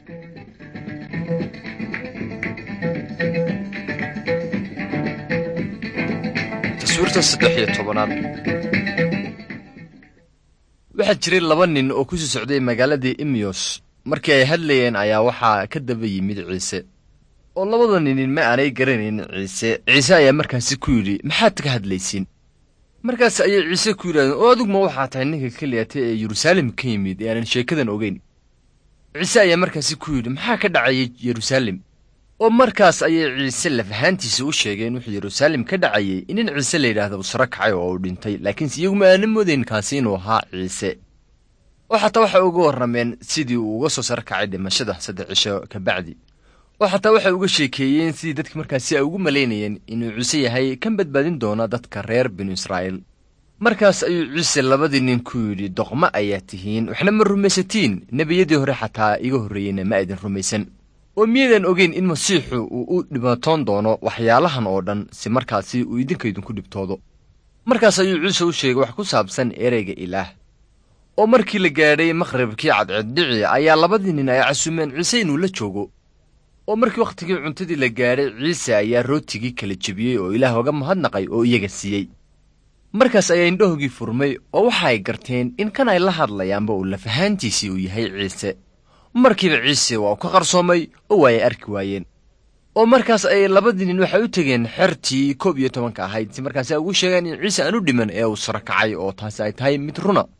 taswiirta saddex iyo tobanaad waxaa jiray laba nin oo kusii socday magaaladii imiyos markii ay hadlayeen ayaa waxaa ka daba yimid ciise oo labada ninin ma aanay garanayn ciise ciise ayaa markaasi ku yidhi maxaad ka hadlaysiin markaas ayay ciise ku yidhahdeen oo aduguma waxaa tahay ninka keliyata ee yeruusaalem ka yimid ee aanan sheekadan ogeyn ciise ayaa markaasi ku yidhi maxaa ka dhacayay yeruusaalem oo markaas ayay ciise lafahaantiisa u sheegeen wuxuu yeruusaalem ka dhacayay in nin ciise la yidhaahda uu saro kacay oo uu dhintay laakiinse iyaguma aana moodayn kaasi inuu ahaa ciise oo xataa waxay uga warrameen sidii uu uga soo saro kacay dhimashada saddex cisho ka bacdi oo xataa waxay uga sheekeeyeen sidii dadki markaasi ay ugu malaynayeen inuu ciise yahay kan badbaadin doona dadka reer binu israa'iil markaas ayuu ciise labadii nin ku yidhi doqmo ayaa tihiin waxna ma rumaysatiin nebiyadii hore xataa iga horreeyeyna ma aydin rumaysan oo miyaydan ogeyn in masiixu uu u dhibatoon doono waxyaalahan oo dhan si markaasi uu idinkaydinku dhibtoodo markaas ayuu ciise u sheegay wax ku saabsan ereyga ilaah oo markii la gaadhay maqhribkii cadceeddhici ayaa labadii nin ay casumeen ciise inuu la joogo oo markii wakhtigii cuntadii la gaadhay ciise ayaa rootigii kala jebiyey oo ilaah oga mahadnaqay oo iyaga siiyey markaas ayaa indhahoogii furmay oo waxa ay garteen in kan ay la hadlayaanba uu lafahaantiisii uu yahay ciise markiiba ciise waa u ka qarsoomay oo waa ay arki waayeen oo markaas ayay labadii nin waxay u tegeen xertii koob iyo tobanka ahayd si markaasi ay ugu sheegeen in ciise aan u dhiman ee uu saro kacay oo taasi ay tahay mid runa